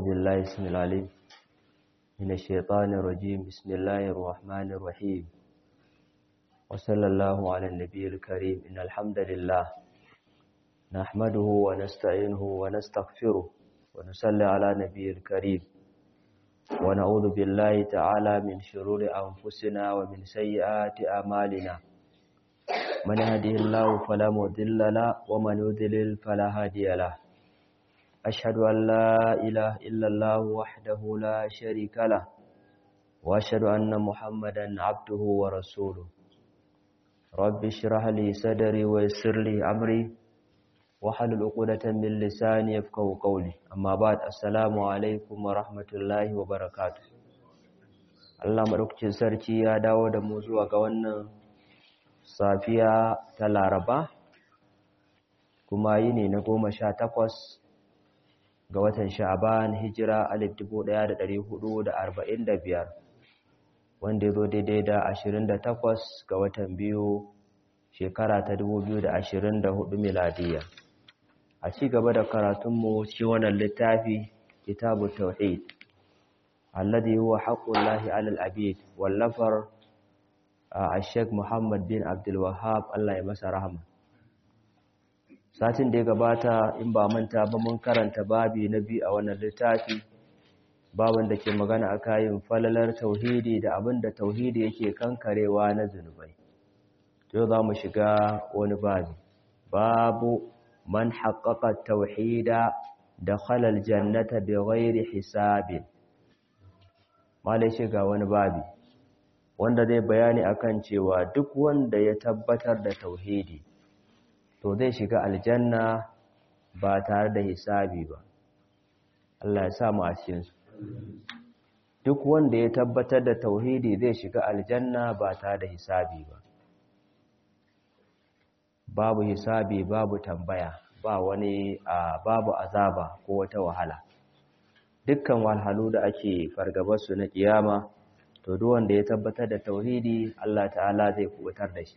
بالله اسم العليم من الشيطان الرجيم بسم الله الرحمن الرحيم وصلى الله على النبي الكريم إن الحمد لله نحمده ونستعينه ونستغفره ونصلي على نبي الكريم ونعوذ بالله تعالى من شرور أنفسنا ومن سيئات أعمالنا من يهده الله فلا مضل له ومن يضلل فلا هادي له أشهد أن لا إله إلا الله وحده لا شريك له وأشهد أن محمدا عبده ورسوله رب اشرح لي صدري ويسر لي أمري وحلل عقدة من لساني يفقهوا قولي أما بعد السلام عليكم ورحمة الله وبركاته Allah madaukakin sarki ya dawo da mu zuwa ga wannan safiya ta Laraba kuma yini na goma sha takwas ga watan Sha'ban hijira alif dubu ɗaya da ɗari hudu da arba'in da biyar wanda ya zo daidai da ashirin da takwas ga watan biyu shekara ta dubu biyu da ashirin da hudu miladiya a ci gaba da karatunmu ci wannan littafi kitabu tauhid alladhi huwa haqqullahi alal abid wallafar a Sheikh Muhammad bin Abdul Wahhab Allah ya masa rahama satin da ya gabata in ba manta ba mun karanta babi na biyu a wannan littafi babin da ke magana a kayan falalar tauhidi da abin da tauhidi yake kankarewa na zunubai yau za mu shiga wani babi babu man haƙaƙa tauhida da halal jannata bi ghairi hisabin malai shiga wani babi wanda zai bayani akan cewa duk wanda ya tabbatar da tauhidi to zai shiga aljanna ba tare da hisabi ba Allah ya sa mu a cikin su duk wanda ya tabbatar da tauhidi zai shiga aljanna ba tare da hisabi ba babu hisabi babu tambaya ba wani a babu azaba ko wata wahala dukkan walhalu da ake fargabar su na kiyama to duk wanda ya tabbatar da tauhidi Allah ta'ala zai kubutar da shi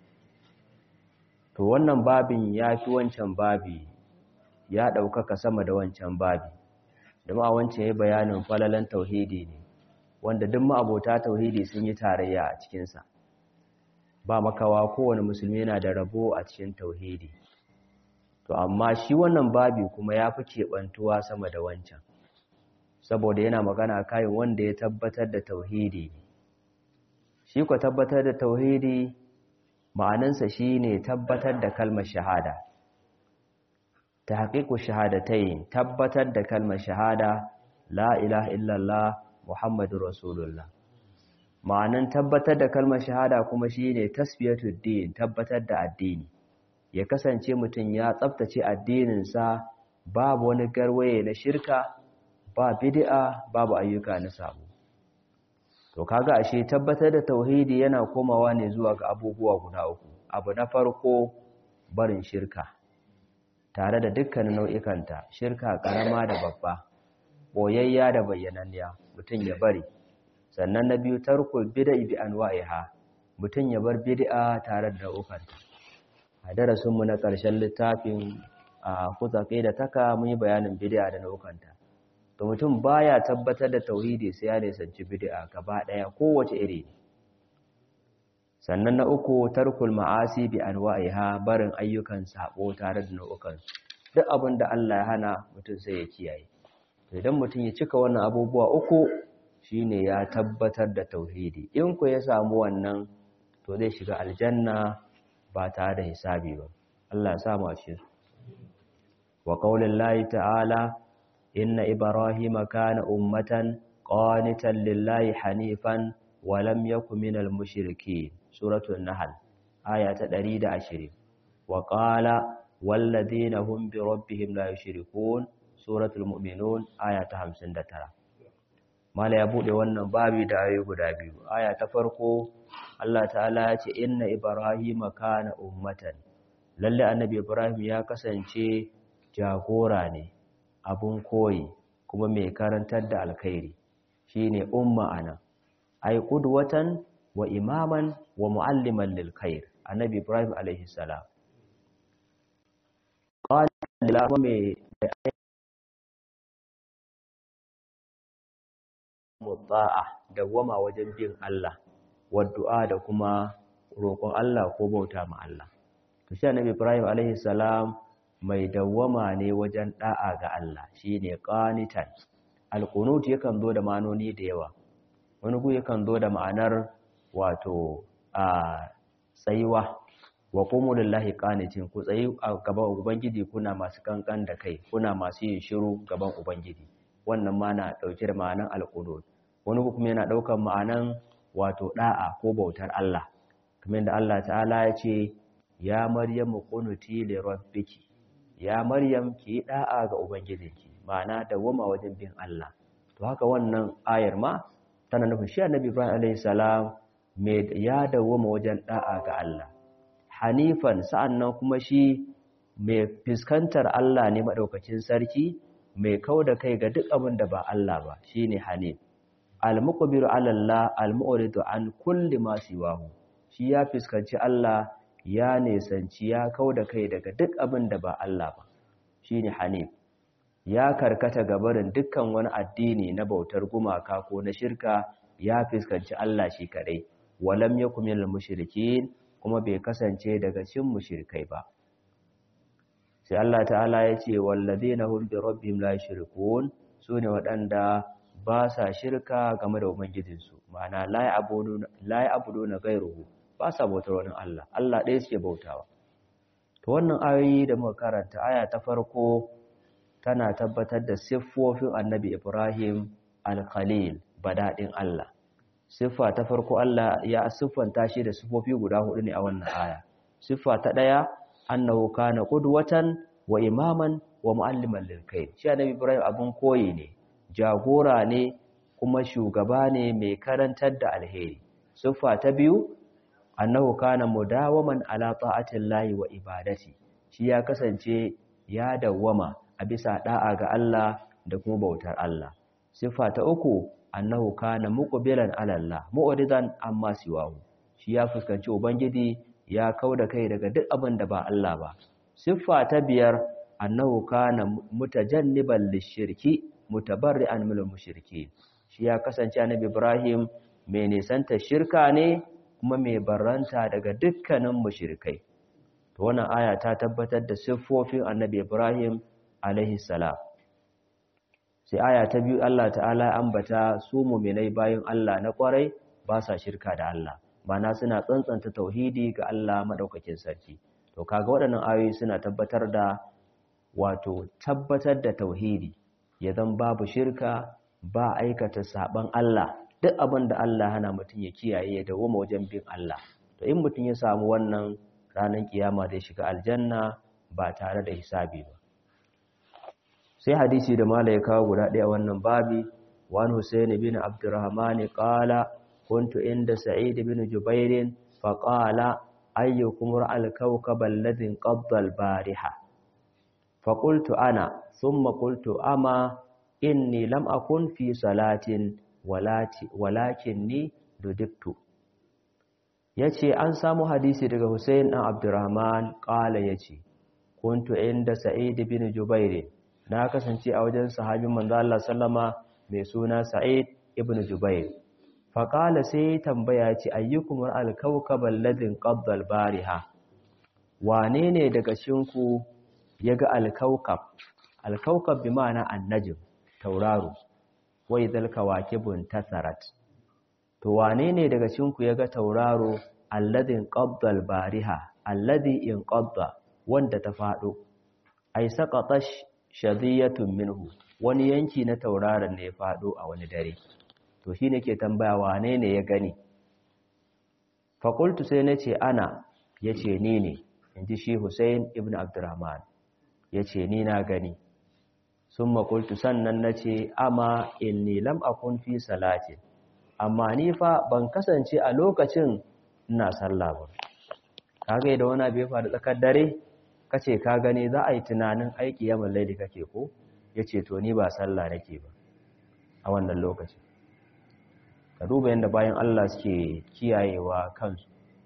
to wannan babin ya fi wancan babi ya ɗaukaka sama da wancan babi da ma wancan ya bayanin falalan tauhidi ne wanda duk ma'abota tauhidi sun yi tarayya a cikinsa ba makawa kowane musulmi yana da rabo a cikin tauhidi to amma shi wannan babi kuma ya fi keɓantuwa sama da wancan saboda yana magana kayan wanda ya tabbatar da tauhidi shi ku tabbatar da tauhidi ma'anansa shi ne tabbatar da kalmar shahada ta haƙiƙu shahadatai tabbatar da kalmar shahada la ilaha illallah muhammadu rasulullah ma'anan tabbatar da kalmar shahada kuma shi ne tasbiyatuddin tabbatar da addini ya kasance mutum ya tsabtace addininsa babu wani garwaye na shirka ba bid'a babu ayyuka na sabo to kaga ashe tabbatar da tauhidi yana komawa ne zuwa ga abubuwa guda uku abu na farko barin shirka tare da dukkanin nau'ikanta shirka karama da babba boyayya da bayyananniya mutum ya bari sannan na biyu tarkul bid'a bi anwa'iha mutum ya bar bid'a tare da nau'ikanta a darasin mu na ƙarshen littafin a kuzake da taka mun yi bayanin bid'a da nau'ikanta to mutum baya tabbatar da tauhidi sai ya nisanci bid'a gaba daya kowace iri sannan na uku tarkul ma'asi bi anwa'iha barin ayyukan sabo tare da nau'ukan duk abin da Allah ya hana mutum sai ya kiyaye to idan mutum ya cika wannan abubuwa uku shine ya tabbatar da tauhidi in ku ya samu wannan to zai shiga aljanna ba tare da hisabi ba Allah ya sa mu a cikin wa qaulillahi ta'ala إن إبراهيم كان أمة قانتا لله حنيفا ولم يكن من المشركين سورة النحل آية تدريد عشرين وقال والذين هم بربهم لا يشركون سورة المؤمنون آية همسن دترا ما لا يبود wannan babi da ayoyi guda biyu aya ta farko Allah ta'ala ya ce inna ibrahima kana ummatan lalle annabi ibrahim ya kasance jagora ne abun koyi kuma mai karantar da alkhairi shine umma ana ay qudwatan wa imaman wa mualliman lil khair annabi ibrahim alaihi salam qala lillahi muta'a dawwama wajen bin Allah wa du'a da kuma roƙon Allah ko bauta ma Allah to shi annabi Ibrahim alaihi salam mai dawwama ne wajen da'a ga Allah shine qanitan alqunut yakan zo da ma'anoni da yawa wani gu yakan zo da ma'anar wato a tsayuwa wa qumu lillahi qanitin ku tsayi a gaban ubangiji kuna masu kankan da kai kuna masu yin shiru gaban ubangiji wannan ma na dauke da ma'anan alqunut wani kuma yana daukan ma'anan wato da'a ko bautar Allah kamar da Allah ta'ala ya ce ya maryamu qunuti li rabbiki ya maryam ki da'a ga ubangijinki ma'ana dawwama wajen bin Allah to haka wannan ayar ma tana nufin shi annabi Ibrahim alayhi salam me ya dawwama wajen da'a ga Allah hanifan sa'annan kuma shi mai fiskantar Allah ne madaukakin sarki mai kauda kai ga duk abin da ba Allah ba shine hanif al-muqbiru 'ala Allah al-mu'ridu an kulli ma siwahu shi ya fiskanci Allah ya nesanci ya kauda kai daga duk abin da ba Allah ba shine hanif ya karkata gabarin dukkan wani addini na bautar gumaka ko na shirka ya fiskanci Allah shi kadai walam yakum minal mushrikin kuma bai kasance daga cikin mushrikai ba sai Allah ta'ala ya ce walladheena hum bi rabbihim la yushrikun sune waɗanda ba sa shirka game da ubangijinsu ma'ana la ya'buduna la ya'buduna ghayruhu ba sa bautar wani Allah Allah ɗaya suke bautawa to wannan ayoyi da muka karanta aya ta farko tana tabbatar da siffofin annabi Ibrahim al-Khalil badadin Allah siffa ta farko Allah ya siffanta shi da siffofi guda hudu ne a wannan aya siffa ta daya annahu kana qudwatan wa imaman wa mualliman lil khair shi annabi Ibrahim abun koyi ne jagora ne kuma shugaba ne mai karantar da alheri siffa ta biyu annahu kana mudawaman ala ta'atillahi wa ibadati shi ya kasance ya dawwama a bisa da'a ga Allah da kuma bautar Allah siffa ta uku annahu kana muqbilan ala Allah mu'ridan amma siwahu shi ya fuskanci ubangiji ya kauda kai daga duk abin da ba Allah ba siffa ta biyar annahu kana mutajanniban lishirki mutabarri'an minal mushriki shi ya kasance annabi Ibrahim mai nisanta shirka ne kuma mai barranta daga dukkanin mushrikai to wannan aya ta tabbatar da siffofin annabi Ibrahim alaihi salam sai aya ta biyu Allah ta'ala ya ambata su mu'minai bayan Allah na kwarai ba sa shirka da Allah mana suna tsantsanta tauhidi ga Allah madaukakin sarki to kaga waɗannan ayoyi suna tabbatar da wato tabbatar da tauhidi ya zan babu shirka ba aikata saban Allah duk abin da Allah hana mutum ya kiyaye ya dawo wajen bin Allah to in mutum ya samu wannan ranar kiyama zai shiga aljanna ba tare da hisabi ba sai hadisi da mala ya kawo guda ɗaya wannan babi wani Hussein bin Abdurrahman qala kuntu inda Sa'id bin Jubair fa qala ayyukum ra'al kawkab alladhi qabda al-bariha fa qultu ana thumma qultu ama inni lam akun fi salatin walakinni dudiktu yace an samu hadisi daga Hussein dan Abdurrahman qala yace kuntu inda Sa'id bin Jubair na kasance a wajen sahabin manzo Allah sallama mai suna Sa'id ibn Jubair fa qala sai tambaya ce ayyukum ra'al kawkab alladhi qabda al-bariha wane ne daga cikin ku yaga al-kawkab al-kawkab bi ma'ana an-najm tauraro wai zal kawakibun tasarat to wane ne daga cikin ku yaga tauraro alladhi qabda al-bariha alladhi in qabda wanda ta fado ai saqatash shadiyatun minhu wani yanki na tauraron ne ya fado a wani dare to shine ke tambaya wane ne ya gani fakultu sai nace ana yace ni ne inji shi Hussein ibn Abdurrahman yace ni na gani summa qultu sannan nace ama inni lam akun fi salati amma ni fa ban kasance a lokacin ina sallah ba kage da wani bai faru tsakar dare kace ka gani za a yi tunanin aiki yamin laili kake ko yace to ni ba sallah nake ba a wannan lokaci ka duba yadda bayan Allah suke kiyayewa kansu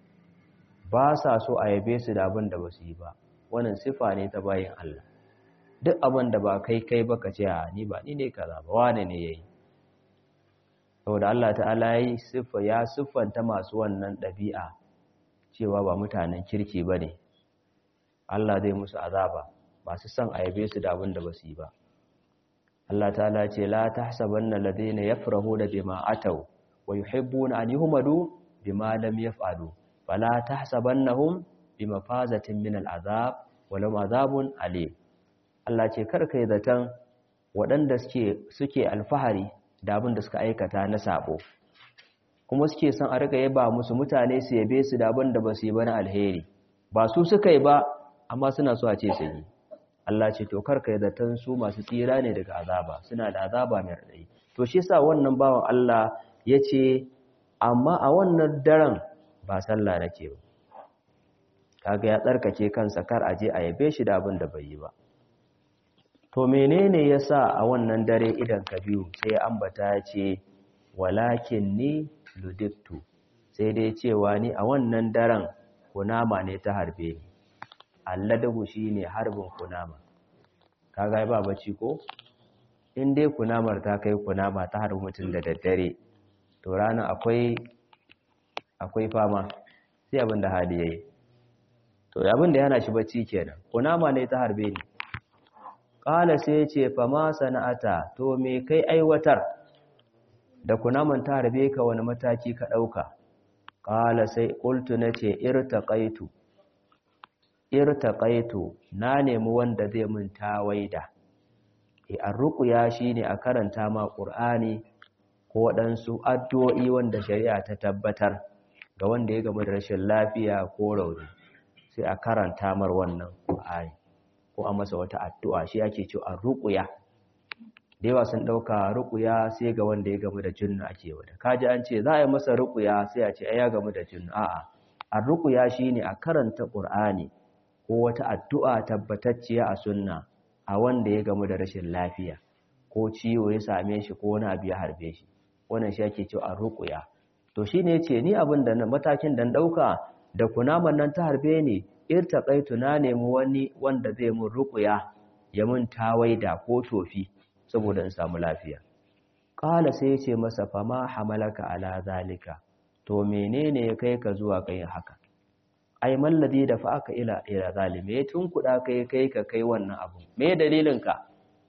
ba sa so a yabe su da abin da ba su yi ba wannan sifa ne ta bayan Allah duk abin da ba kai kai ba ka ce a ni ba ni ne kaza ba wane ne yayi saboda Allah ta'ala ya siffa ya siffanta masu wannan ɗabi'a cewa ba mutanen kirki ba ne Allah zai musu azaba masu son a yabe su da abin da ba su yi ba Allah ta'ala ce la tahsabanna ladina yafrahuna bima ataw wa yuhibbuna an yuhmadu bima lam yaf'alu fala tahsabannahum bimafazatin min al'azab walau azabun alim Allah ce karka yi zaton waɗanda suke alfahari da abin da suka aikata na sabo kuma suke son a riga yaba musu mutane su yabe su da abin da ba su yi ba na alheri ba su suka yi ba amma suna so a ce su yi Allah ce to karka yi zaton su masu tsira ne daga azaba suna da azaba mai raɗayi to shi sa wannan bawan Allah ya ce amma a wannan daren ba sallah nake ba kaga ya tsarkake kansa kar a je a yabe shi da abin da bai yi ba to menene yasa a wannan dare idan ka biyu sai ya ambata ya ce walakin ni ludiktu sai dai cewa ni a wannan daren kunama ne ta harbe ni alladahu shine harbin kunama kaga ba bacci ko in dai kunamar ta kai kunama ta harbi mutum da daddare to rana akwai akwai fama sai abin da hali yayi to abin da yana shi bacci kenan kunama ne ta harbe ni qala sai yace fa ma sana'ata to me kai aiwatar da kunaman ta harbe ka wani mataki ka dauka qala sai qultu nace irtaqaitu irtaqaitu na nemi wanda zai mun tawaida e arruqya shine a karanta ma qur'ani ko waɗansu addu'o'i wanda shari'a ta tabbatar ga wanda ya gama da rashin lafiya ko rauni sai a karanta mar wannan Qur'ani ko a masa wata addu'a shi ake cewa ruqya da yawa sun dauka ruqya sai ga wanda ya gamu da jinna ake wada kaji an ce za a yi masa ruqya sai a ce ai ya gamu da jinna a'a ar-ruqya shine a karanta Qur'ani ko wata addu'a tabbatacciya a sunna a wanda ya gamu da rashin lafiya ko ciwo ya same shi ko wani abu ya harbe shi wannan shi ake cewa ar-ruqya to shine yace ni abin da matakin dan dauka da kunaman nan ta harbe ni irtaqaitu na nemi wani wanda zai mun ruqya ya mun tawaida ko tofi saboda in samu lafiya qala sai yace masa fa ma hamalaka ala zalika to menene ya kai ka zuwa kai haka ai malladi da fa aka ila ila zalime tun kuda kai kai ka kai wannan abu me dalilin ka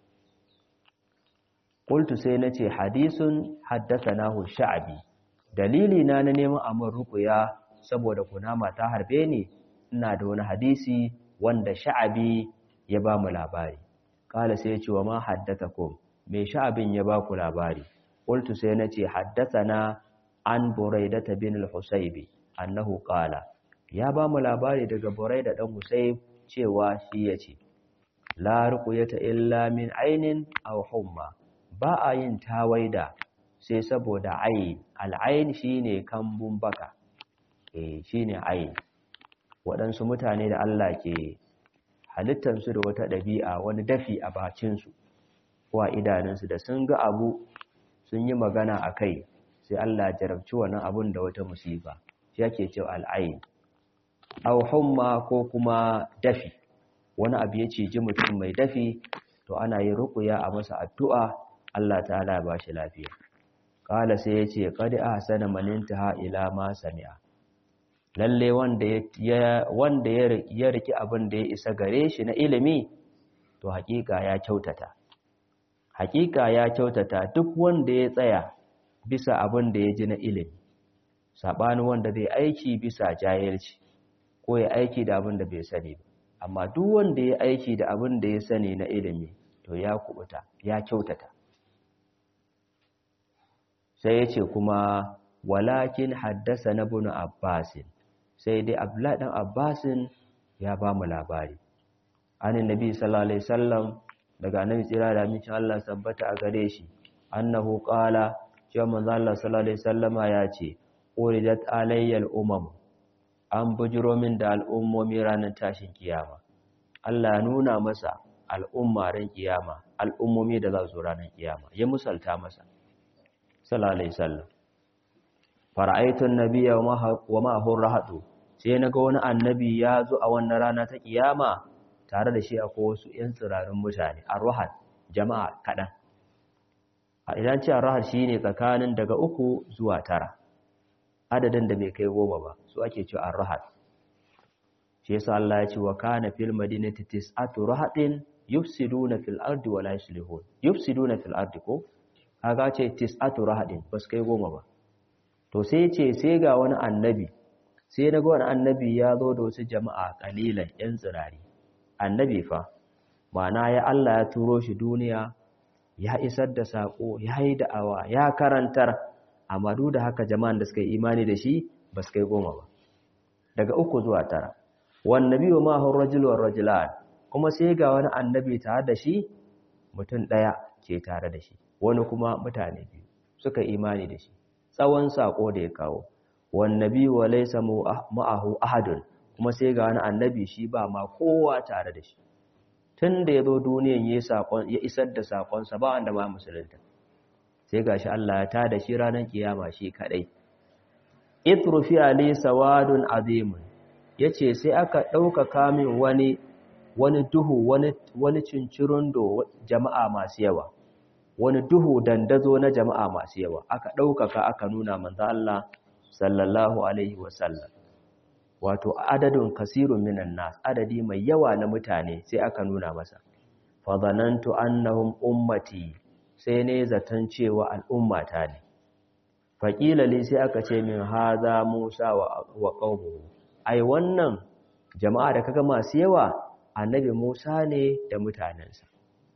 qultu sai nace hadisun haddathanahu sha'bi dalili na na neman amur ruqya saboda kunama ta harbe ni ina da wani hadisi wanda sha'abi ya ba mu labari kala sai ya ce wa ma haddathakum me sha'abin ya ba ku labari qultu sai na ce haddathana an buraidata bin al-husaybi annahu qala ya ba mu labari daga buraida dan husayb cewa shi yace la ruqyata illa min ainin aw humma ba a yin tawaida sai saboda ayin al'ayin shine kambun baka eh shine ayin waɗansu mutane da Allah ke halittansu da wata ɗabi'a wani dafi a bacinsu ko a idanunsu da sun ga abu sun yi magana a kai sai Allah jarabci wannan abun da wata musiba shi yake cewa al'ayin aw humma ko kuma dafi wani abu ya ciji mutum mai dafi to ana yin ruqya a masa addu'a Allah ta'ala ya bashi lafiya qala sai yace qad ahsana man intaha ila ma sami'a lalle wanda ya wanda ya riki abin da ya isa gare shi na ilimi to hakika ya kyautata hakika ya kyautata duk wanda ya tsaya bisa abin da ya ji na ilimi sabanin wanda zai aiki bisa jahilci ko ya aiki da abin da bai sani ba amma duk wanda ya aiki da abin da ya sani na ilimi to ya kubuta ya kyautata sai ya ce kuma walakin haddasa na bunu abbasin sai dai abdullahi dan abbasin ya ba mu labari anin nabi sallallahu alaihi wasallam daga annabi tsira da amincin Allah sabbata a gare shi annahu qala cewa manzo Allah sallallahu alaihi wasallama ya ce uridat alayyal umam an bujiro min da al'ummomi ranar tashin kiyama Allah ya nuna masa al'umma ran kiyama al'ummomi da za su ranar kiyama ya musalta masa sallallahu alaihi wasallam fara'aitun nabiyya wa ma'ahu rahatu sai naga wani annabi ya zo a wannan rana ta kiyama tare da shi akwai wasu ‘yan tsirarin mutane a ruhan jama'a kaɗan a idan ce ar-rahad shine tsakanin daga uku zuwa tara adadin da bai kai goma ba su ake cewa ar-rahad shi yasa Allah ya ce wa kana fil madinati tis'atu rahadin yufsiduna fil ardi wa la yuslihun yufsiduna fil ardi ko kaga ce tis'atu rahadin bas kai goma ba to sai ce sai ga wani annabi sai daga wani annabi ya zo da wasu jama'a kalilan yan tsirari annabi fa ma'ana ya Allah ya turo shi duniya ya isar da sako ya yi da'awa ya karantar amma duk da haka jama'an da suka yi imani da shi ba su kai goma ba daga uku zuwa tara wan nabi wa ma hu rajul wa rajulan kuma sai ga wani annabi tare da shi mutum daya ke tare da shi wani kuma mutane biyu suka imani da shi tsawon sako da ya kawo wan nabi wa laysa ma'ahu ahadun kuma sai ga wani annabi shi ba ma kowa tare da shi tun da ya zo duniyan ya isar da sakonsa ba wanda ma musulunta sai ga shi Allah ya tada shi ranar kiyama shi kadai itrufi ali sawadun azimun yace sai aka ɗaukaka min wani wani duhu wani wani cincirundo jama'a masu yawa wani duhu dandazo na jama'a masu yawa aka ɗaukaka aka nuna manzo Allah sallallahu alaihi wasallam wato adadin kasirun minan nas adadi mai yawa na mutane sai aka nuna masa fa zanantu annahum ummati sai ne zaton cewa al'ummata ne faƙila li sai aka ce min haza musa wa qaumuhu ai wannan jama'a da kaga masu yawa annabi musa ne da mutanensa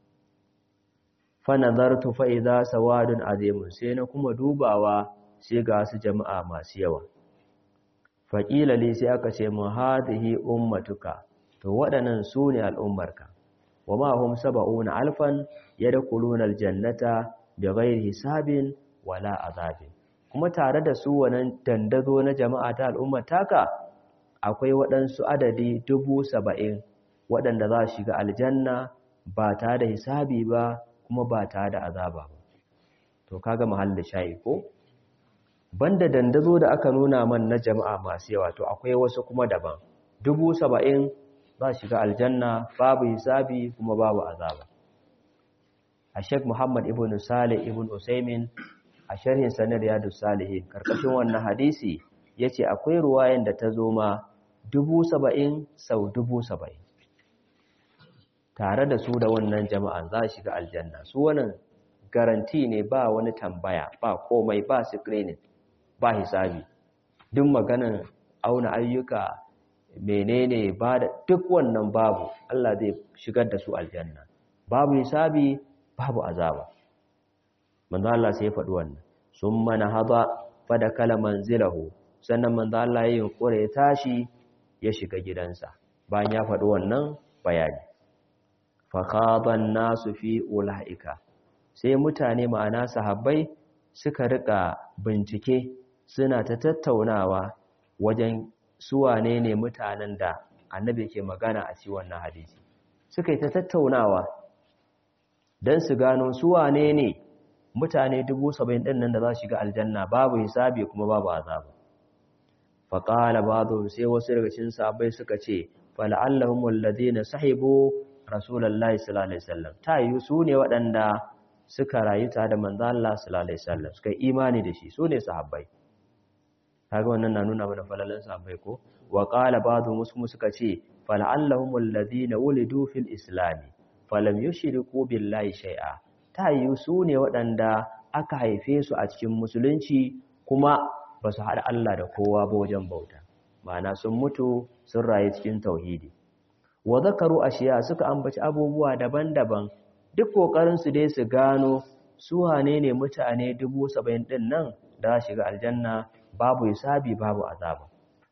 fa nazartu fa idza sawadun azimun sai na kuma dubawa sai ga su jama'a masu yawa faƙila li sai aka ce mu hadhihi ummatuka to waɗannan su ne al'ummarka wa ma hum sab'una alfan yadkhuluna aljannata bighairi hisabin wala azabin kuma tare da su wannan dandazo na jama'a ta al'ummar taka akwai waɗansu adadi dubu saba'in waɗanda za su shiga aljanna ba tare da hisabi ba kuma ba tare da azaba ba to kaga mahallin shayi ko banda dandazo da aka nuna man na jama'a masu yawa to akwai wasu kuma daban dubu saba'in za shiga aljanna babu hisabi kuma babu azaba a sheik muhammad ibn salih ibn usaimin a sharhin sanar yadu salihin karkashin wannan hadisi ya ce akwai ruwayan da ta zo ma dubu saba'in sau dubu saba'in tare da su da wannan jama'an za shiga aljanna su wannan garanti ne ba wani tambaya ba komai ba screening ba hisabi duk maganan auna ayyuka menene ba da duk wannan babu Allah zai shigar da su aljanna babu hisabi babu azaba manzo Allah sai ya faɗi wannan summa nahada fada kala manzilahu sannan manzo Allah ya yunkure ya tashi ya shiga gidansa bayan ya faɗi wannan bayani fa khadan nasu fi ulaika sai mutane ma'ana sahabbai suka rika bincike suna ta tattaunawa wajen suwane ne mutanen da annabi ke magana a cikin wannan hadisi suka yi ta tattaunawa don su gano suwane ne mutane dubu saba'in ɗin nan da za su shiga aljanna babu hisabi kuma babu azaba faƙala ba sai wasu daga cikin sahabbai suka ce fala'allahum alladhina sahibu rasulullahi sallallahu alaihi wasallam ta yi su ne waɗanda suka rayu tare da manzo Allah sallallahu alaihi wasallam suka imani da shi su ne sahabbai kaga wannan na nuna mana falalan sahabbai ko wa qala ba'dhu muslim suka ce fala'allahum alladhina wulidu fil islam falam yushriku billahi shay'a ta yi su ne waɗanda aka haife su a cikin musulunci kuma ba su haɗa Allah da kowa ba wajen bauta ma'ana sun mutu sun rayu cikin tauhidi wa zakaru ashiya suka ambaci abubuwa daban-daban duk kokarin su dai su gano su wane ne mutane dubu saba'in ɗin nan da shiga aljanna babu hisabi babu azaba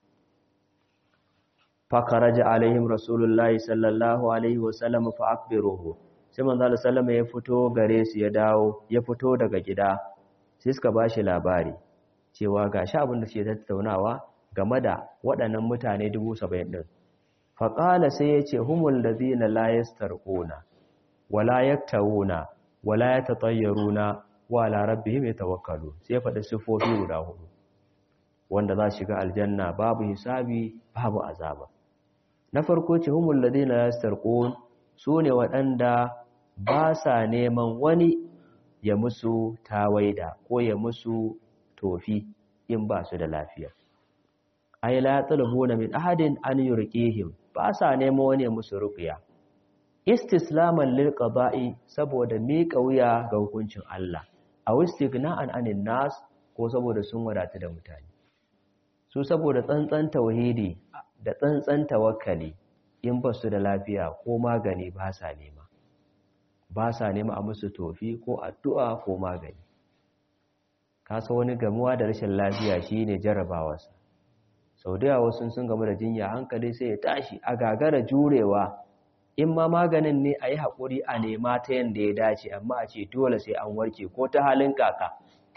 fakaraja alaihim rasulullahi sallallahu alaihi wasallam fa akbiruhu sai manzo Allah sallama ya fito gare su ya dawo ya fito daga gida sai suka bashi labari cewa gashi abin da suke tattaunawa game da waɗannan mutane 70 din fa qala sai yace humul ladina la yastarquna wala yaktawuna wala yatatayyaruna wala rabbihim yatawakkalun sai ya faɗi sifofi guda hudu wanda za shiga aljanna babu hisabi babu azaba na farko ce humul ladina yastarqun sune waɗanda ba sa neman wani ya musu tawaida ko ya musu tofi in ba su da lafiya ay la talabuna min ahadin an yurqihim ba sa nemo wani musu ruqya istislaman lil qada'i saboda miƙa wuya ga hukuncin Allah aw istighna'an anin nas ko saboda sun wadata da mutane su saboda tsantsan tauhidi da tsantsan tawakkali in ba su da lafiya ko magani ba sa nema ba sa nema a musu tofi ko addu'a ko magani kasa wani gamuwa da rashin lafiya shine jarabawarsa sau da yawa sun sun gamu da jinya hankali sai ya tashi a gagara jurewa in ma maganin ne a yi haƙuri a nema ta yadda ya dace amma a ce dole sai an warke ko ta halin kaka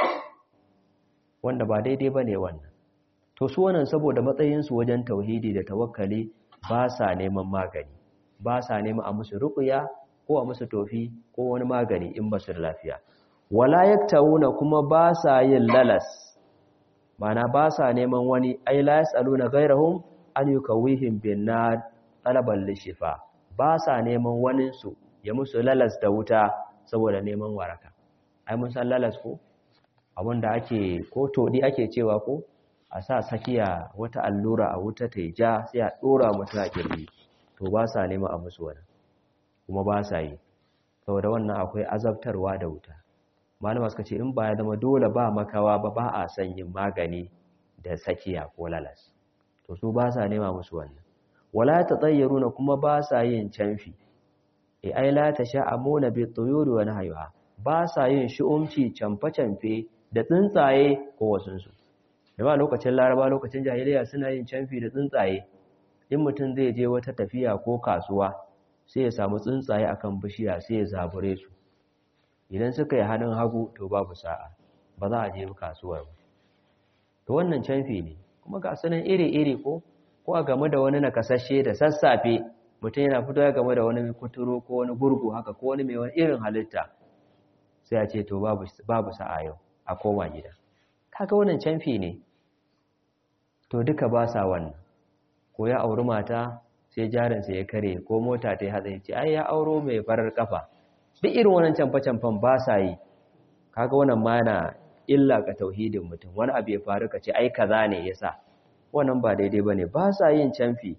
wanda ba daidai ba ne wannan to su wannan saboda matsayinsu wajen tauhidi da tawakkali ba sa neman magani ba sa neman a musu ruƙuya ko a musu tofi ko wani magani in ba su da lafiya wala yaktawuna kuma ba sa yin lalas mana ba sa neman wani ai la yasaluna ghairahum an yukawihim bin nar talaban lishifa ba sa neman wani su ya musu lalas da wuta saboda neman waraka ai mun san lalas ko abinda ake ko todi ake cewa ko a sa sakiya wata allura a wuta ta ja sai a dora mutum a kirji to ba sa neman a musu wani kuma ba sa yi saboda wannan akwai azabtarwa da wuta malama suka ce in ba ya zama dole ba makawa ba ba a son yin magani da sakiya ko lalas to su ba sa nema musu wannan wala ta tsayyaruna kuma ba sa yin canfi e ai la ta sha'amuna bi tuyuri wa nahayha ba sa yin shu'umci camfe-camfe da tsuntsaye ko wasunsu da ba lokacin laraba lokacin jahiliya suna yin canfi da tsuntsaye in mutum zai je wata tafiya ko kasuwa sai ya samu tsuntsaye akan bishiya sai ya zabure su idan suka yi hannun hagu to babu sa'a ba za a je kasuwar ba to wannan canfi ne kuma ga sunan iri-iri ko ko a game da wani nakasashe da sassafe mutum yana fito ya game da wani kuturo ko wani gurgu haka ko wani mai wani irin halitta sai a ce to babu sa'a yau a koma gida kaga wannan canfi ne to duka ba sa wannan ko ya auri mata sai jarinsa ya kare ko mota ta yi hatsari ce ai ya auro mai farar kafa duk irin wannan canfa-canfan ba sa yi kaga wannan ma yana illa ga tauhidin mutum wani abu ya faru ka ce ai kaza ne yasa wannan ba daidai bane ba sa yin canfi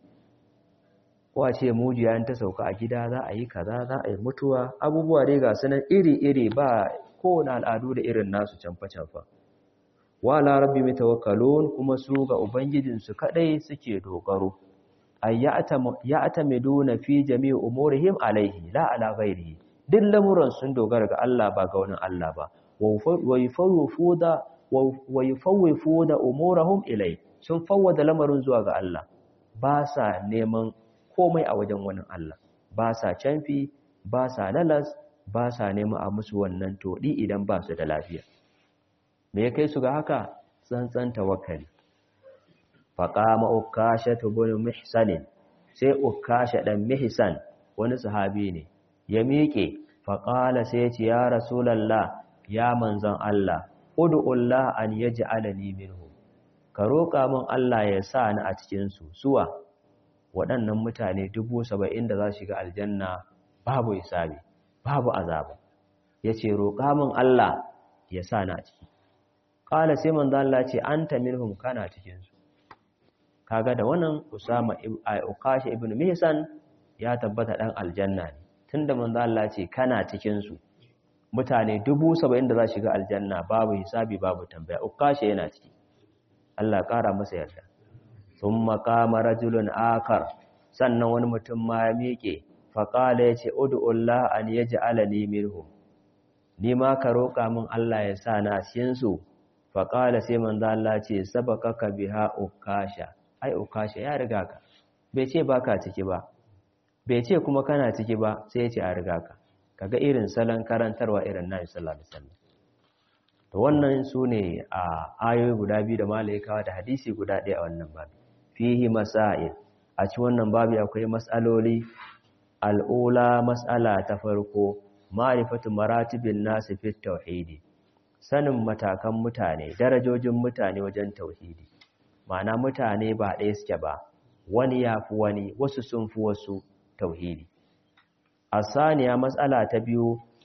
ko a ce mujiya ta sauka a gida za a yi kaza za a yi mutuwa abubuwa dai ga sunan iri-iri ba kowane al'adu da irin nasu canfa-canfa wa la rabbi tawakkalun kuma su ga ubangijinsu kadai suke dogaro ay ya'tamiduna fi jami'i umurihim alaihi la ala ghairihi duk lamuran sun dogara ga Allah ba ga wani Allah ba wa yufawwifu da umurahum ilai sun fawwada lamarin zuwa ga Allah ba sa neman komai a wajen wani Allah ba sa canfi ba sa lalas ba sa neman a musu wannan toɗi idan ba su da lafiya me ya kai su ga haka tsantsan tawakkali faqama ukasha bin mihsanin sai ukasha dan mihsan wani sahabi ne ya miƙe faƙala sai ce ya rasulallah ya manzan Allah ud'ullah an yaj'alani minhu ka roƙa min Allah ya sa ni a cikin su suwa waɗannan mutane dubu saba'in da za su shiga aljanna babu hisabi babu azaba yace roƙa min Allah ya sa ni a ciki ƙala sai manzan Allah ce anta minhum kana cikin su kaga da wannan Usama Ukashi ibn Mihsan ya tabbata dan aljanna ne tunda manzo Allah ce kana cikin su mutane dubu saba'in da za shiga aljanna babu hisabi babu tambaya ukashe yana ciki Allah ƙara masa yarda thumma qama rajulun akar sannan wani mutum ma ya miƙe faqala yace ud'ullah an yaj'alani minhum ni ma ka roƙa min Allah ya sa na cikin su faqala sai manzo Allah ce sabaqaka biha ukasha ai ukasha ya riga ka bai ce baka ciki ba bai ce kuma kana ciki ba sai ya ce a riga ka kaga irin salon karantarwa irin nabi sallallahu alaihi wasallam to wannan sune a ayoyi guda biyu da malaikawa da hadisi guda ɗaya a wannan babu fihi masail a cikin wannan babu akwai mas'aloli al'ula mas'ala ta farko ma'rifatu maratibin nasi fit tauhidi sanin matakan mutane darajojin mutane wajen tauhidi ma'ana mutane ba ɗaya suke ba wani ya fi wani wasu sun fi wasu tauhidi asaniya matsala ta biyu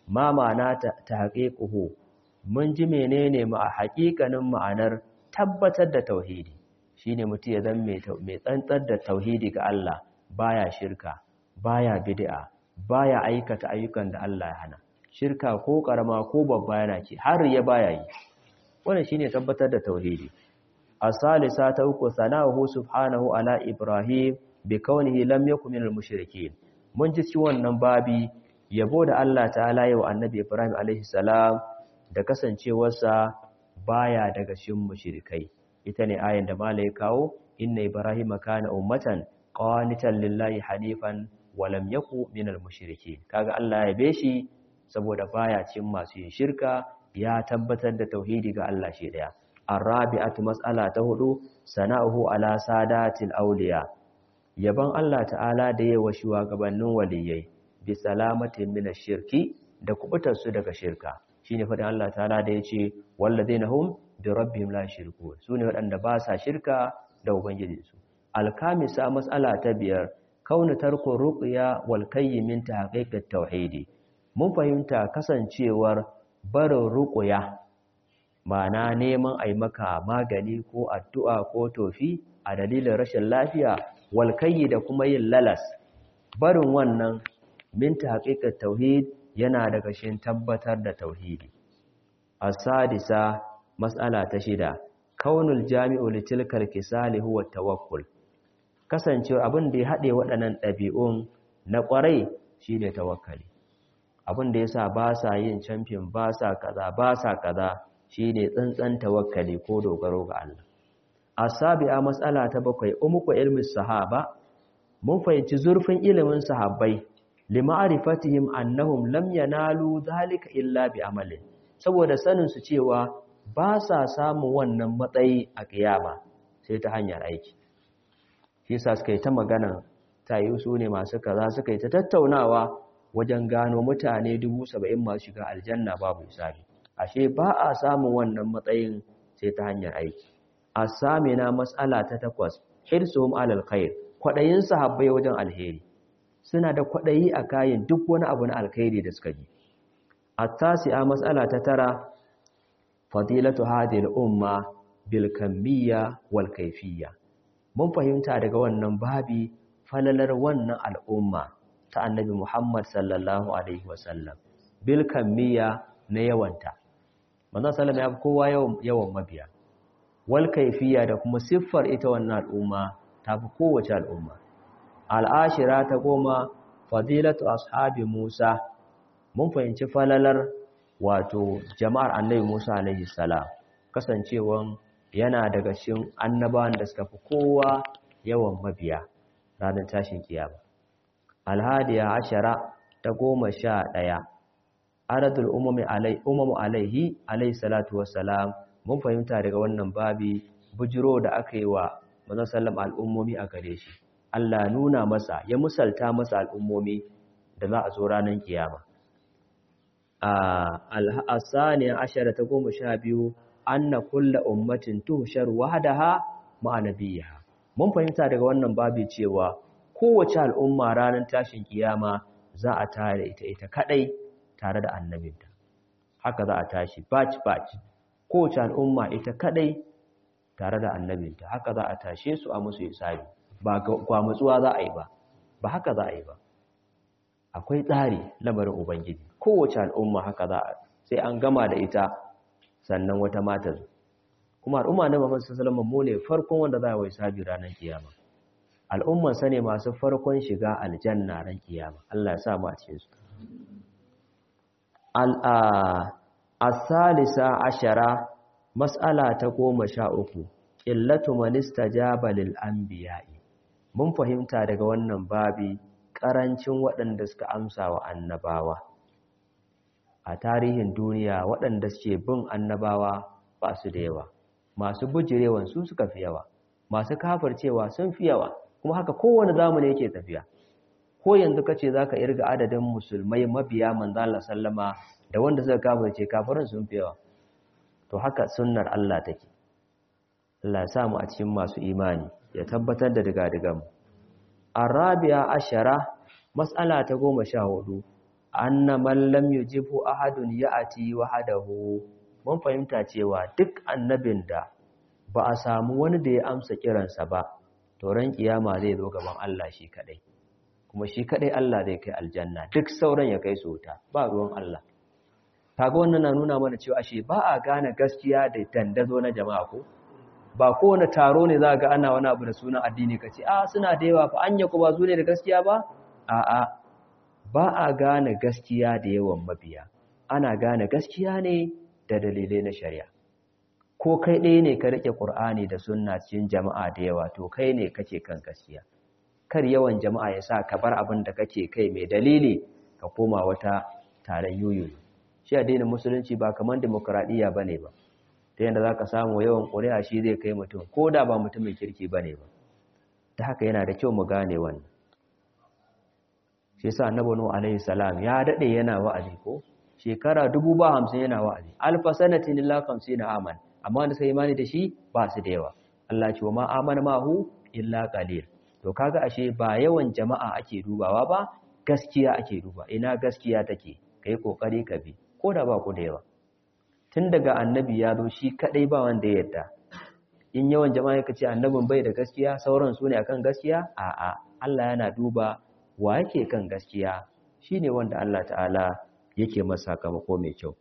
ma ma'ana ta haƙiƙuhu mun ji menene ma haƙiƙanin ma'anar tabbatar da tauhidi shine mutum ya zama mai tsantsar da tauhidi ga Allah baya shirka baya bid'a baya aikata ayyukan da Allah ya hana shirka ko karama ko babba yana ce har ya baya yi wannan shine tabbatar da tauhidi as-salisa ta uku sana'uhu subhanahu ala ibrahim bi kaunihi lam yakun minal mushrikeen mun ji ci wannan babi yabo da Allah ta'ala yau annabi ibrahim alaihi salam da kasancewarsa baya daga cikin mushrikai ita ne ayin da malai kawo inna ibrahima kana ummatan qanitan lillahi hanifan wa lam yaku minal mushrikeen kaga Allah ya beshi saboda baya cikin masu yin shirka ya tabbatar da tauhidi ga Allah shi daya arabi'atu mas'ala ta hudu sana'uhu ala sadatil awliya yaban Allah ta'ala da yawa shugabannin waliyai bi salamatin minash shirki da kubutar su daga shirka shine fadin Allah ta'ala da yace walladheena hum bi rabbihim la yushrikun sune wadanda ba sa shirka da ubangijinsu alkamisa mas'ala ta biyar kauna tarko ruqya wal kayyimin tahqiqat tauhidi mun fahimta kasancewar barin ruqya ma'ana neman ai maka magani ko addu'a ko tofi a dalilin rashin lafiya wal kayyi da kuma yin lalas barin wannan min tahqiqat tauhid yana daga shin tabbatar da tauhidi as-sadisa mas'ala ta shida kaunul jami'u litilkal kisali huwa tawakkul kasancewa abin da ya haɗe waɗannan ɗabi'un na ƙwarai shi ne tawakkali abin da ya sa ba sa yin camfin ba sa kaza ba sa kaza shi ne tsantsan tawakkali ko dogaro ga Allah a sabi'a matsala ta bakwai umuku ilmin sahaba mun fahimci zurfin ilimin sahabbai lima'arifatihim annahum lam yanalu zalika illa bi amalin saboda sanin su cewa ba sa samun wannan matsayi a kiyama sai ta hanyar aiki shi sa suka yi ta magana ta yi su ne masu kaza suka yi ta tattaunawa wajen gano mutane dubu saba'in masu shiga aljanna babu isabi ashe ba a samun wannan matsayin sai ta hanyar aiki a samina matsala ta takwas hirsuhum alal khair kwaɗayin sahabbai wajen alheri suna da kwaɗayi a kayan duk wani abu na alkhairi da suka ji a tasi'a matsala ta tara fadilatu hadhihi al-umma bil kamiyya wal kayfiyya mun fahimta daga wannan babi falalar wannan al'umma ta annabi Muhammad sallallahu alaihi wasallam bil kamiyya na yawanta manzon sallallahu ya kowa yawan yawan mabiya wal kayfiyya da kuma siffar ita wannan al'umma ta fi kowace al'umma al'ashira ta goma fadilatu ashabi Musa mun fahimci falalar wato jama'ar annabi Musa alaihi salam kasancewan yana daga cikin annabawan da suka fi kowa yawan mabiya ranar tashin kiyama alhadiya ashara ta goma sha ɗaya aradul umami alai umamu alaihi alaihi salatu wassalam mun fahimta daga wannan babi bujiro da aka yi wa manzon sallam al'ummomi a gare shi Allah nuna masa ya musalta masa al'ummomi da za a zo ranar kiyama al'asaniya ashara ta goma sha biyu anna kulla ummatin tuhshar wahdaha ma'a nabiyha mun fahimta daga wannan babu cewa kowace al'umma ranar tashin kiyama za a tare ita ita kadai tare da annabinta haka za a tashi batch batch kowace al'umma ita kadai tare da annabinta haka za a tashe su a musu hisabi ba gwamutsuwa za a yi ba ba haka za a yi ba akwai tsari lamarin ubangiji kowace al'umma haka za a sai an gama da ita sannan wata mata zo kuma al'umma na Muhammad sallallahu alaihi wasallam ne farkon wanda za a yi sabi ranar kiyama al'umman sa ne masu farkon shiga aljanna ran kiyama Allah ya sa mu a cikin su al as-salisa ashara mas'ala ta goma sha uku illatu man istajaba lil anbiya'i mun fahimta daga wannan babi karancin waɗanda suka amsa wa annabawa a tarihin duniya waɗanda suke bin annabawa ba su da yawa masu bujirewan su suka fi yawa masu kafircewa sun fi yawa kuma haka kowane zamani yake tafiya ko yanzu kace zaka irga adadin musulmai mabiya manzo Allah sallama da wanda suka kafirce kafirin sun fi yawa to haka sunnar Allah take Allah ya samu a cikin masu imani ya tabbatar da diga-digan arabiya ashara mas'ala ta goma sha hudu anna man lam yujibu ahadun ya'ti wahdahu mun fahimta cewa duk annabin da ba a samu wani da ya amsa kiransa ba to ran kiyama zai zo gaban Allah shi kadai kuma shi kadai Allah zai kai aljanna duk sauran ya kai su wuta ba ruwan Allah kaga wannan na nuna mana cewa ashe ba a gane gaskiya da dandazo na jama'a ko ba kowane taro ne za ga ana wani abu da sunan addini kace a suna da yawa fa anya ku ba su ne da gaskiya ba a'a ba a gane gaskiya da yawan mabiya ana gane gaskiya ne da dalilai na shari'a ko kai ɗaya ne ka rike Qur'ani da sunna cikin jama'a da yawa to kai ne kake kan gaskiya kar yawan jama'a ya sa ka bar abin da kake kai mai dalili ka koma wata taron yoyo shi addinin musulunci ba kamar demokradiyya bane ba ta yadda zaka samu yawan ƙuri'a shi zai kai mutum ko da ba mutumin kirki bane ba ta haka yana da kyau mu gane wannan shi yasa annabi nuhu alaihi salam ya dade yana wa'azi ko shekara dubu ba hamsin yana wa'azi alfa sanatin illa na aman amma wanda sai imani da shi ba su da yawa Allah ce wa ma amana mahu illa qalil to kaga ashe ba yawan jama'a ake dubawa ba gaskiya ake duba ina gaskiya take kai kokari ka bi ko da ba ku da yawa tun daga annabi ya zo shi kadai ba wanda ya yarda in yawan jama'a yake ce annabin bai da gaskiya sauran su ne akan gaskiya a'a Allah yana duba wa yake kan gaskiya shine wanda Allah ta'ala yake masa sakamako mai kyau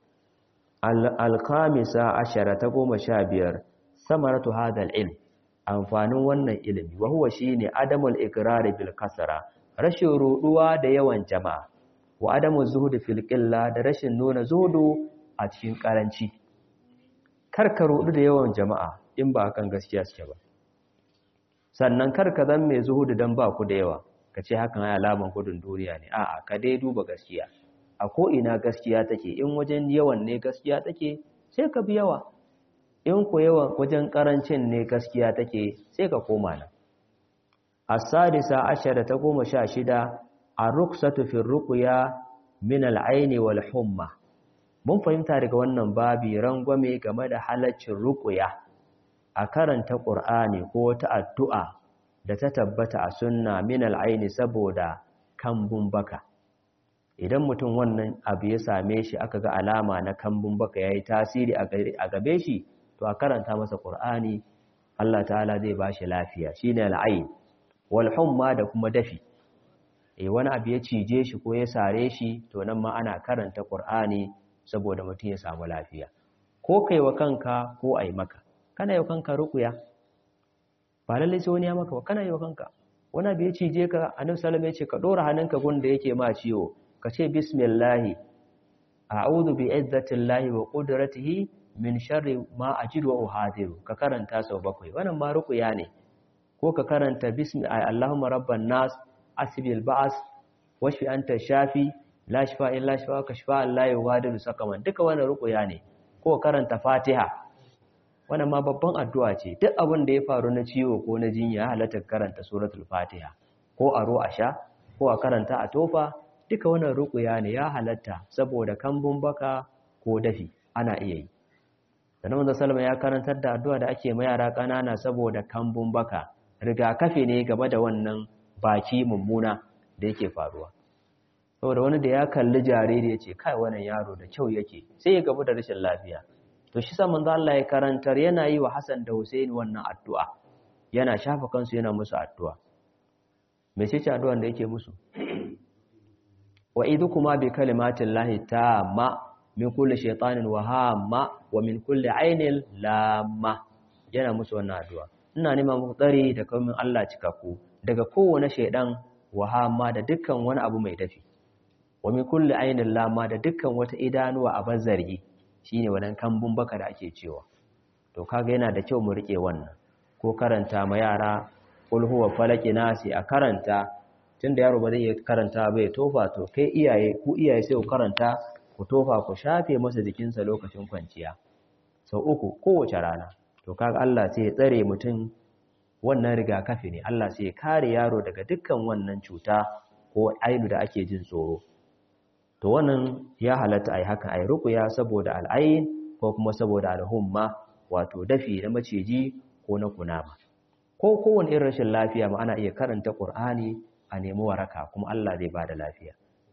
al-khamisa ashara ta goma sha biyar samaratu hadal ilm amfanin wannan ilimi wa huwa shine adamul iqrar bil kasara rashin ruduwa da yawan jama'a wa adamu zuhudu fil qilla da rashin nuna zuhudu a cikin karanci karka rudu da yawan jama'a in ba kan gaskiya suke ba sannan karka zan mai zuhudu dan ba ku da yawa kace hakan ai alaman gudun duniya ne a'a ka dai duba gaskiya a ko ina gaskiya take in wajen yawan ne gaskiya take sai ka bi yawa in ku yawan wajen karancin ne gaskiya take sai ka koma nan as-sadisa ashara ta goma sha shida ar-ruksatu fi ruqya min al-ayn wal humma mun fahimta daga wannan babi rangwame game da halaccin ruqya a karanta qur'ani ko wata addu'a da ta tabbata a sunna min al-ayn saboda kambun baka idan mutum wannan abu ya same shi aka ga alama na kambun baka yayi tasiri a gabe shi to a karanta masa qur'ani Allah ta'ala zai bashi lafiya shine al-ayn wal humma da kuma dafi eh wani abu ya cije shi ko ya sare shi to nan ma ana karanta Qur'ani saboda mutum ya samu lafiya ko kai wa kanka ko ai maka kana yi wa kanka ruqya ba lalle sai wani ya maka ba kana yi wa kanka wani abu ya cije ka annabi sallallahu alaihi ya ce ka dora hannunka gun da yake ma ciwo ka ce bismillah a'udhu bi izzatillahi wa qudratihi min sharri ma ajidu wa uhadiru ka karanta sau bakwai wannan ma ruqya ne ko ka karanta bismi Allahumma rabban nas asbil ba'as washfi anta shafi la shifa illa shifa ka shifa la yughadiru sakaman duka wannan ruqya ne ko karanta Fatiha wannan ma babban addu'a ce duk abin da ya faru na ciwo ko na jinya halatta karanta suratul Fatiha ko a ro a sha ko a karanta a tofa duka wannan ruqya ne ya halatta saboda kambun baka ko dafi ana iya yi sannan manzo sallama ya karantar da addu'a da ake ma yara kanana saboda kambun baka rigakafi ne game da wannan baki mummuna da yake faruwa saboda wani da ya kalli jariri ya ce kai wannan yaro da kyau yake sai ya gabu da rashin lafiya to shi sa manzo Allah ya karantar yana yi wa Hassan da Hussein wannan addu'a yana shafa kansu yana musu addu'a me ce ce addu'an da yake musu wa idukuma bi kalimatin lahi tamma min kulli shaytanin wa hamma wa min kulli ainin lamma yana musu wannan addu'a ina nema muku tsari da kaumin Allah cikakku daga kowane shaidan wahama da dukkan wani abu mai dafi wa min kulli ainin lama da dukkan wata idanuwa a bazargi shine wannan kambun baka da ake cewa to kaga yana da kyau mu rike wannan ko karanta ma yara qul huwa falaki nasi a karanta tunda yaro ba zai iya karanta ba ya tofa to kai iyaye ku iyaye sai ku karanta ku tofa ku shafe masa jikinsa lokacin kwanciya sau uku kowace rana to kaga Allah sai ya tsare mutum wannan rigakafi ne Allah sai ya kare yaro daga dukkan wannan cuta ko ainu da ake jin tsoro to wannan ya halatta ai haka ai ruqya saboda al'ain ko kuma saboda alhumma wato dafi na maciji ko na kunama ko kowane irin rashin lafiya ma ana iya karanta Qur'ani a nemi waraka kuma Allah zai bada lafiya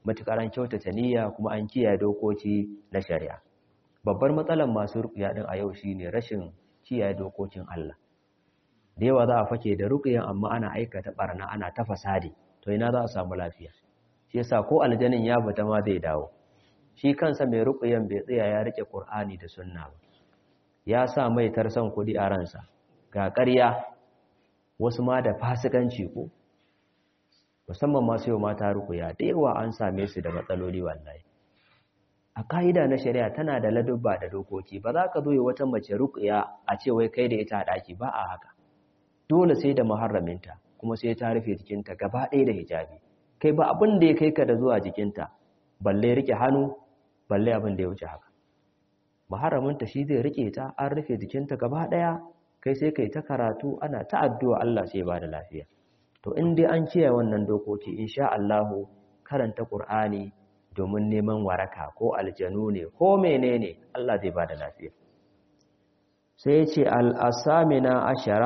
matukar an kyautata niyya kuma an kiyaye dokoki na shari'a babbar matsalar masu ruqya din a yau shine rashin kiyaye dokokin Allah da yawa za a fake da ruqyan amma ana aikata barna ana ta fasadi to ina za a samu lafiya shi yasa ko aljanin ya fita ma zai dawo shi kansa mai ruqyan bai tsaya ya rike Qur'ani da sunna ba ya sa mai tarsan kudi a ransa ga ƙarya wasu ma da fasikanci ko musamman masu yau mata rukuya da yawa an same su da matsaloli wallahi a ka'ida na shari'a tana da ladubba da dokoki ba za ka zo wata mace rukuya a ce wai kai da ita a ɗaki ba a haka dole sai da muharraminta kuma sai ta rufe jikinta gaba ɗaya da hijabi kai ba abin da ya kai ka da zuwa jikinta balle rike hannu balle abin da ya wuce haka muharraminta shi zai rike ta an rufe jikinta gaba ɗaya kai sai kai ta karatu ana ta addu'a Allah sai ba da lafiya to in dai an kiyaye wannan dokoki insha Allah karanta Qur'ani domin neman waraka ko aljanu ne ko menene Allah zai ba da lafiya sai ya ce al-asamina ashara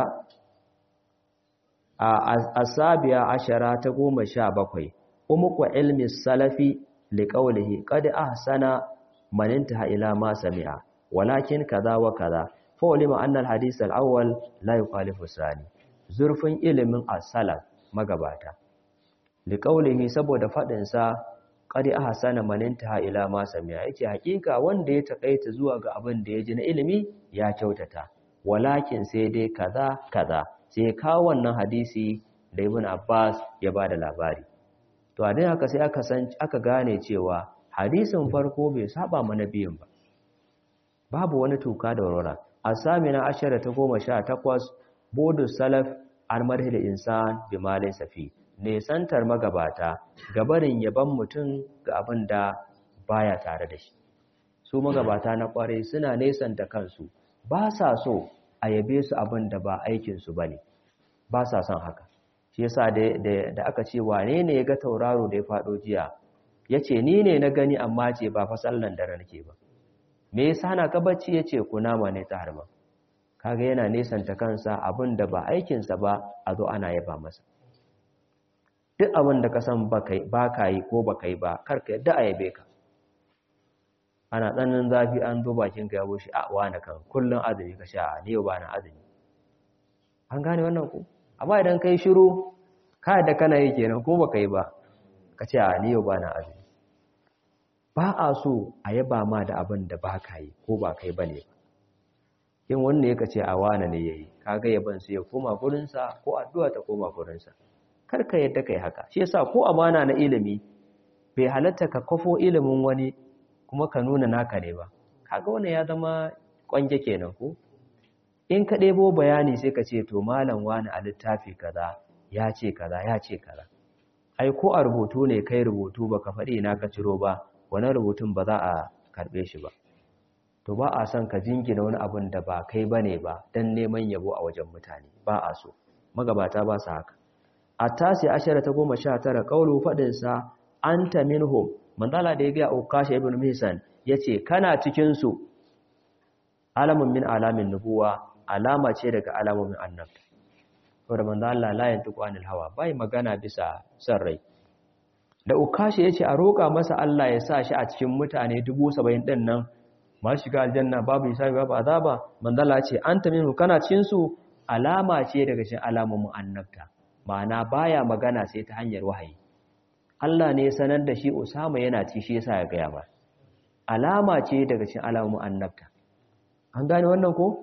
a asabiya ashara ta goma sha bakwai umuku ilmi salafi liqaulihi qad ahsana man intaha ila ma sami'a walakin kaza wa kaza fa'ulima annal hadith al-awwal la yukhalifu sani zurfin ilimin as-salaf magabata liqaulihi saboda fadin sa qad ahsana man intaha ila ma sami'a yake hakika wanda ya takaita zuwa ga abin da ya ji na ilimi ya kyautata walakin sai dai kaza kaza sai kawo wannan hadisi da ibn Abbas ya bada labari to a dai haka sai aka san aka gane cewa hadisin farko bai saba mana biyin ba babu wani tuka da warwara asamina ashara ta goma sha takwas bodu salaf an marhi da insan bi malin safi nesantar magabata gabarin yaban mutum ga abin da baya tare da shi su magabata na kware suna nesanta kansu ba sa so a yabe su abin da ba aikinsu ba ne ba sa son haka shi yasa da aka ce wane ne ya ga tauraro da ya faɗo jiya ya ce ni ne na gani amma ce ba fasallan dare nake ba me yasa na ka bacci ya ce kunama ne ta harba kaga yana nesanta kansa abin da ba aikinsa ba a zo ana yaba masa duk abin da ka san ba ka yi ko ba ka yi ba karka yadda a yabe ka ana tsananin zafi an zo bakin ka ya bushe a wani kan kullum azumi ka sha ne yau ba na azumi an gane wannan ku amma idan kai shiru ka da kana yi kenan ko baka yi ba ka ce a ni yau ba na azumi ba a so a yaba ma da abin da ba ka yi ko ba kai ba ne ba yin wanda ya ce a wane ne ya yi kaga yaban su ya koma gurinsa ko addu'a ta koma gurinsa kar ka yadda kai haka shi yasa ko amana na ilimi bai halatta ka kafo ilimin wani kuma ka nuna naka ne ba kaga wannan ya zama kwange kenan ko in ka ɗebo bayani sai ka ce to malam wani a littafi kaza ya ce kaza ya ce kaza ai ko a rubutu ne kai rubutu ba ka faɗi na ka ciro ba wani rubutun ba za a karɓe shi ba to ba a son ka jingina wani abun da ba kai ba ne ba don neman yabo a wajen mutane ba a so magabata ba su haka a tasi ashara ta goma sha tara ƙaulu faɗinsa an ta minhum manzala da ya gaya ukasha ibn misan ya ce kana cikinsu alamun min alamin nubuwa alama ce daga alamomin annabta saboda manzo Allah la yantiqu anil hawa bai magana bisa san rai da ukashi yace a roƙa masa Allah ya sa shi a cikin mutane 70 din nan masu shiga aljanna babu hisabi babu azaba manzo Allah ce anta minhu kana cikin su alama ce daga cikin alamomin annabta ma'ana baya magana sai ta hanyar wahayi Allah ne ya sanar da shi Usama yana ci shi yasa ya ga ba alama ce daga cikin alamomin annabta an gane wannan ko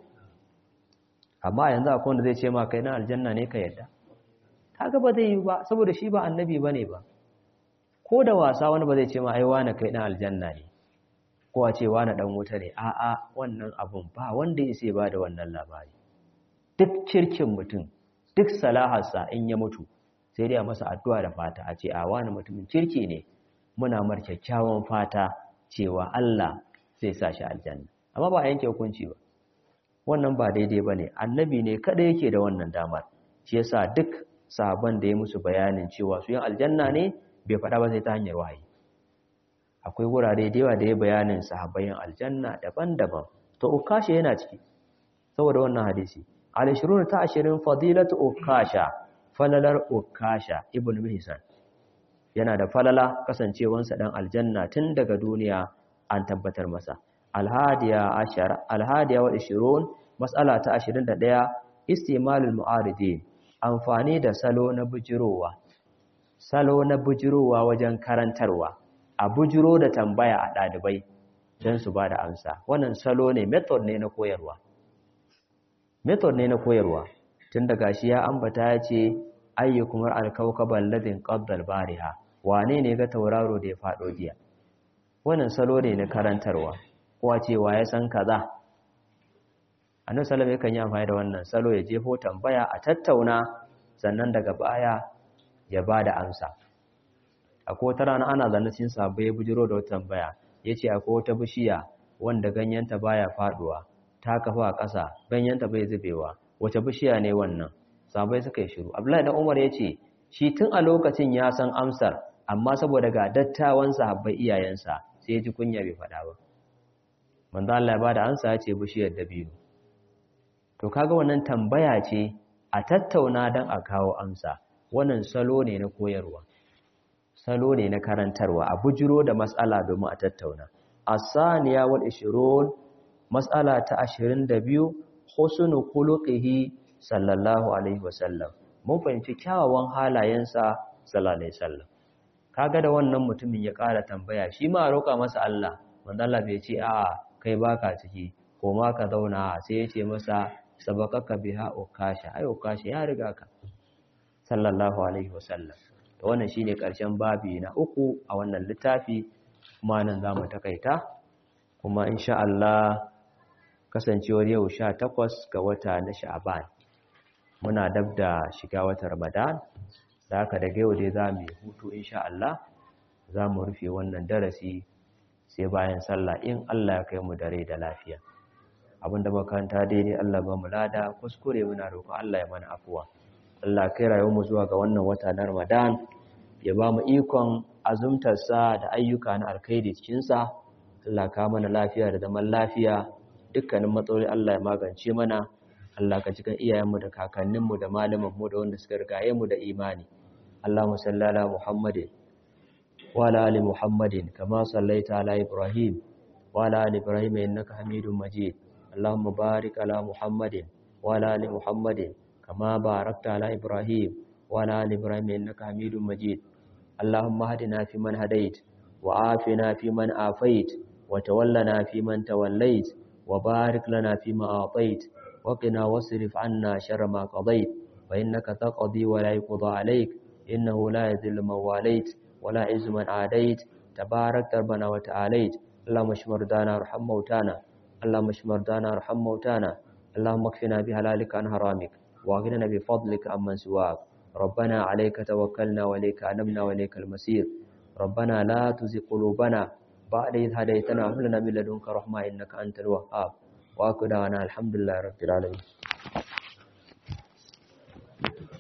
amma yanzu akwai wanda zai ce ma kai na aljanna ne ka yadda kaga ba zai yi ba saboda shi ba annabi bane ba ko da wasa wani ba zai ce ma ai wani kai na aljanna ne ko a ce wani dan wuta ne a'a wannan abun ba wanda ya sai ba da wannan labari duk kirkin mutum duk salaharsa in ya mutu sai dai a masa addu'a da fata a ce a wani mutumin kirki ne muna mar kyakkyawan fata cewa Allah zai sa shi aljanna amma ba a yanke hukunci ba wannan ba daidai ba ne annabi ne kada yake da wannan damar shi yasa duk sahabban da ya musu bayanin cewa su yin aljanna ne bai faɗa ba sai ta hanyar wahayi akwai wurare da yawa da ya bayanin sahabbayin aljanna daban-daban to ukasha yana ciki saboda wannan hadisi al-shurur ta ashirin fadilatu ukasha falalar ukasha ibn mihsan yana da falala kasancewansa dan aljanna tun daga duniya an tabbatar masa alhadiya ashara alhadiya wa 20 mas'ala ta 21 istimalul mu'aridi amfani da salo na bujirowa salo na bujirowa wajen karantarwa a bujiro da tambaya a ɗalibai don su ba da amsa wannan salo ne method ne na koyarwa method ne na koyarwa tun daga shi ya ambata ya ce ayyukumar alkaukaban ladin qaddal bariha wane ne ga tauraro da ya faɗo jiya wannan salo ne na karantarwa kowa cewa ya san kaza annabi sallallahu alaihi wasallam yi amfani da wannan salo ya jefo tambaya a tattauna sannan daga baya ya ba da amsa akwai wata rana ana zanne cikin sabai bujiro da wata tambaya yace akwai wata bishiya wanda ganyenta baya faduwa ta kafa a ƙasa ganyenta bai zubewa wace bishiya ne wannan sabai suka yi shiru abdullahi dan umar yace shi tun a lokacin ya san amsar amma saboda ga dattawan sahabbai iyayensa sai ya ji kunya bai faɗa ba manzo Allah ya bada amsa ya ce bishiyar dabino to kaga wannan tambaya ce a tattauna dan a kawo amsa wannan salo ne na koyarwa salo ne na karantarwa a bujiro da matsala domin a tattauna asaniya wal 20 matsala ta 22 husnu khuluqihi sallallahu alaihi wasallam mun fahimci kyawawan halayensa sallallahu alaihi wasallam kaga da wannan mutumin ya ƙara tambaya shi ma roƙa masa Allah manzo Allah bai ce a kai baka ciki ko ma ka zauna sai ya ce masa sabaqaka biha ukasha ai ukasha ya riga ka sallallahu alaihi wasallam to wannan shine karshen babi na uku a wannan littafi kuma nan zamu takaita kuma insha Allah kasancewar yau 18 ga wata na Sha'ban muna dab da shiga watan Ramadan da haka daga yau dai zamu yi hutu insha Allah zamu rufe wannan darasi sai bayan sallah in Allah ya kai mu dare da lafiya abinda makaranta daidai Allah ba mu lada kuskure muna roƙon Allah ya mana afuwa Allah kai rayuwarmu zuwa ga wannan wata na Ramadan ya ba mu ikon azumtarsa da ayyuka na alkhairi cikinsa Allah ka mana lafiya da zaman lafiya dukkanin matsaloli Allah ya magance mana Allah ka cikin iyayenmu da kakanninmu da malamanmu da wanda suka rigaye mu da imani Allahumma salli ala Muhammadin wa ala ali Muhammadin kama sallaita ala Ibrahim wa ala ali Ibrahim innaka Hamidum Majid Allahumma barik ala Muhammadin wa ala ali Muhammadin كما باركت على إبراهيم وعلى آل إبراهيم إنك حميد مجيد اللهم اهدنا فيمن هديت وعافنا فيمن عافيت وتولنا فيمن توليت وبارك لنا فيما أعطيت وقنا واصرف عنا شر ما قضيت فإنك تقضي ولا يقضى عليك إنه لا يذل من واليت ولا عز من عاديت تبارك ربنا وتعاليت اللهم اشف مرضانا وارحم موتانا اللهم اشف مرضانا وارحم موتانا اللهم اكفنا بهلالك عن حرامك واغننا بفضلك عمن سواك ربنا عليك توكلنا وإليك أنبنا وإليك المسير ربنا لا تزغ قلوبنا بعد إذ هديتنا وهب لنا من لدنك رحمة إنك أنت الوهاب وأكدنا الحمد لله رب العالمين